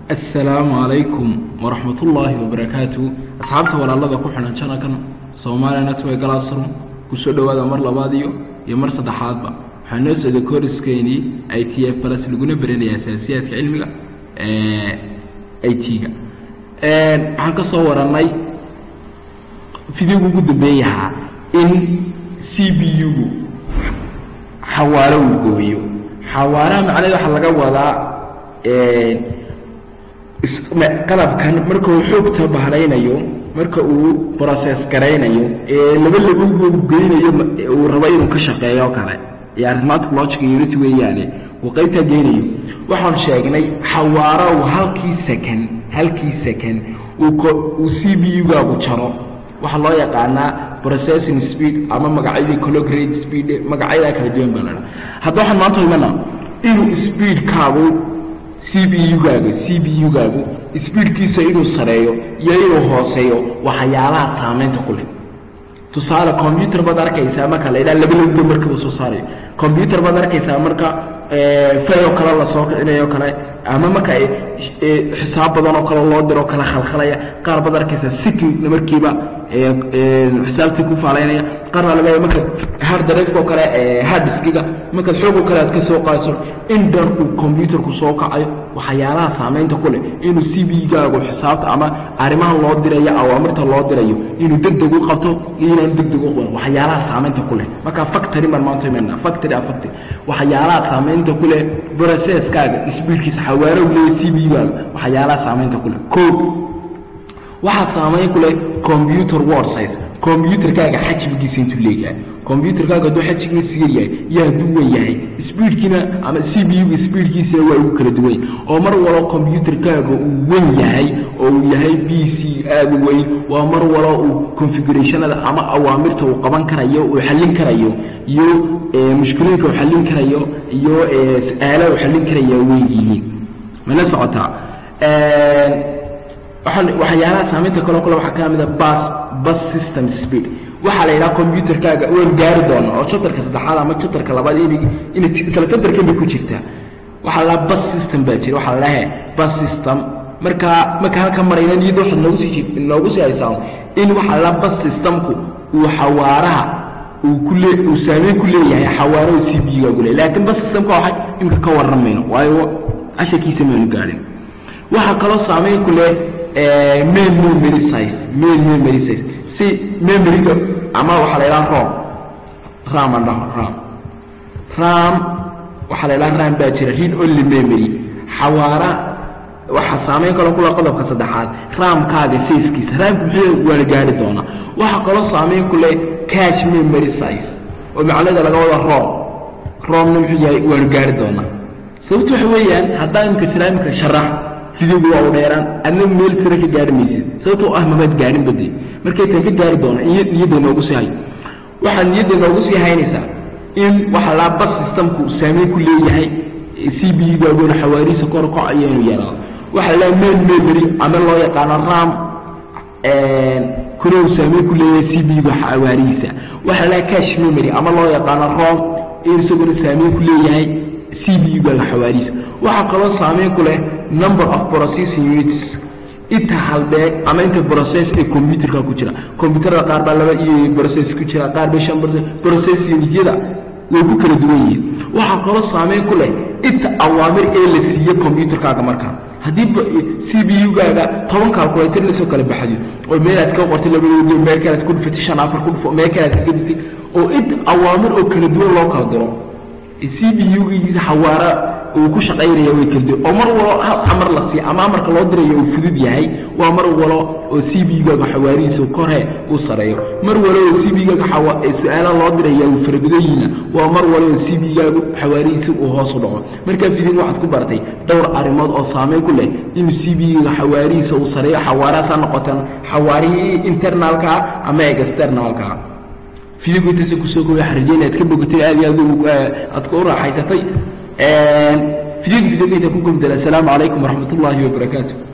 assalaamu calaykum waraxmatullaahi wabarakaatu asxaabta walaalada ku xidhan janalkan soomaaliya network classroom kusoo dhowaada mar labaad iyo iyo mar saddexaadba waxaa noo socday kooriskeynii i t f plus laguna baranaya asaasiyaadka cilmiga i t-ga waxaan ka soo warannay fidigu ugu dambeeyahaa in c b u-gu xawaaro uu gooyo xawaaraha macnaheed waxaa laga wadaa qalabkan marka uu xoogta bahlaynayo marka uu brocess garaynayo ee laba labugu geynayo uu rabo inuu ka shaqeeyo o kale iyo arithmatic logic unity weeyaane uu qaybtaa geynayo waxaan sheegnay xawaaro uu halkii second halkii second uu c b u-gaagu jaro waxaa loo yaqaanaa processing speed ama magacyadii colograte speed magacyadaa kala duwan baa ladhaa hadda waxaan maanta imana inuu speedkaagu c b u-gaaga c b u-gaagu sbiidkiisa inuu sareeyo iyo inuu hooseeyo waxyaalaha saamaynta ku leh tusaale combyutar baad arkaysaa marka la ydhaha laba laba markaba soo saarayo combyutar baad arkaysaa marka fayoo kale lasoo kicinayo kale ama marka xisaab badan oo kale loo diroo kale khalkhalaya qaar baad arkaysaa sikin markiiba xisaabtii ku faalaynaya qaarna laga marka hardrifko kale harddiskiga markaad xoogoo kale aad ka soo qaadayso indhan uu combyutarku soo kacayo waxyaalaha saamaynta ku leh inuu c b gaagu xisaabta ama arrimaha loo dirayo awaamirta loo dirayo inuu degdeg u qabto iyo inaanu degdeg u qaban waxyaalaha saamaynta ku leh marka factory baan maanta imanaa factory a factory waxyaalaha saamaynta ku leh processkaaga speedkiisa xawaaro u leeyahy c b gaaga waxyaalaha saamaynta ku leh koo waxaa saamayn ku leh combyuter word size combyutarkaaga xajmigiisa intuu leeyahay combyutarkaaga hadduu xajmigiisa yahay iyo hadduu wen yahay sbiidkiina ama c b u-ga sbiidkiisina waa ugu kala duwan oo mar walo combyutarkaaga uu wen yahay oo uu yahay b c aada u weyn waa mar walo uu configurationada ama awaamirta uu qaban karayo uu xallin karayo iyo mushkilooyinka uu xallin karayo iyo su-aalaha uu xallin karaya weyn yihiin mala socotaa waxyaalaha saamaynta kaloo kale waxaa ka mid a bas bus system speed waxaa la yidhaha combyutarkaaga waan gaari doona oo chapterka saddexaad ama chapterka labaad in isla chapterkan bay ku jirtaa waxaa la bus system baa jira waxaa lalehe bus system markaa marka halka marayna niyadda waxaad noogu sii noogu sii haysaa in waxaa la bus systemku uu xawaaraha uu ku lee uu saameyn ku leeyahay xawaaraha c b gaagu leeyahay laakiin bus systemka waxay imika ka warran mayno waayo casharkiisa maynu gaadhin waxaa kaloo saameyn ku leh main memory size main memory size si memoryga ama waxaa la yidhaha rom ram aan dhaho ram ram waxaa la yidhaha ram baa jira read only memory xawaara waxaa saameyn kaloo kula qodobka saddexaad raamkaaga sayskiisa raamka muxuu waana gaari doonaa waxaa kaloo saameyn ku leh cash memory size oo macnada laga wada rom romna muxuu yahay waanu gaari doonaa sababtu waxa weeyaan haddaa imika islaamika sharax fidigu waa u dheeraan adna meel sira ka gaari maysid sababtoo ah mamaad gaadhin bade markay tan ka gaari doona niyadda noogu sii hay waxaad niyadda noogu sii haynaysaa in waxa laa bas systemku saameyn ku leeyahay c b gaaguna xawaarihiisa kor kocayo inuu yaraado waxaa laa main memory ama loo yaqaano ram kurow saameyn ku leeyahay c b ga xawaarihiisa waxaa laa cash memory ama loo yaqaano rom in isaguna saameyn ku leeyahay c b u-gaaga xawaarihiisa waxaa kaloo saameyn ku leh number of processing units inta halbeeg ama inta process ee combyutarka ku jira combyutarada qaar baa laba iyo process ku jira qaar bay shan process unityada way ku kala duwan yihiin waxaa kaloo saameyn ku leh inta awaamir ee la siiye combyutarkaaga markaa haddii c b u-gaaga toban calculator lasoo kala baxayo oo meelaad ka qortay labadoodi meel kalead ku dhufatay shan afar ku dhufo meel kalead kaga dhigtay oo inta awaamir oo kala duwan loo kala diro c b u-giisa xawaara uu ku shaqaynaya way kala duwan oo mar walo hal amar la siiya ama amarka loo dirayo uu fudud yahay waa mar walo oo c b gaaga xawaarihiisa korhe uu sareeyo mar walo oo c b gaaga su-aalaha loo diraya uu farabadanyihiina waa mar walo oo c b gaagu xawaarihiisa uu hoos u dhaco markaa fidin waxaad ku bartay dhowr arrimood oo saameyn ku leh inuu c b gaaga xawaarihiisa uu sareeyo xawaarahaas ha noqotaan xawaarihii internaalkaa ama externaalkaa fidigu intaasa kusoo kooya xariijeen aad ka bogatay aad iyo aad aad ku raaxaysatay fidigu fidigu inta ku gubdala assalaamu calaykum waraxmat ullaahi wabarakaatu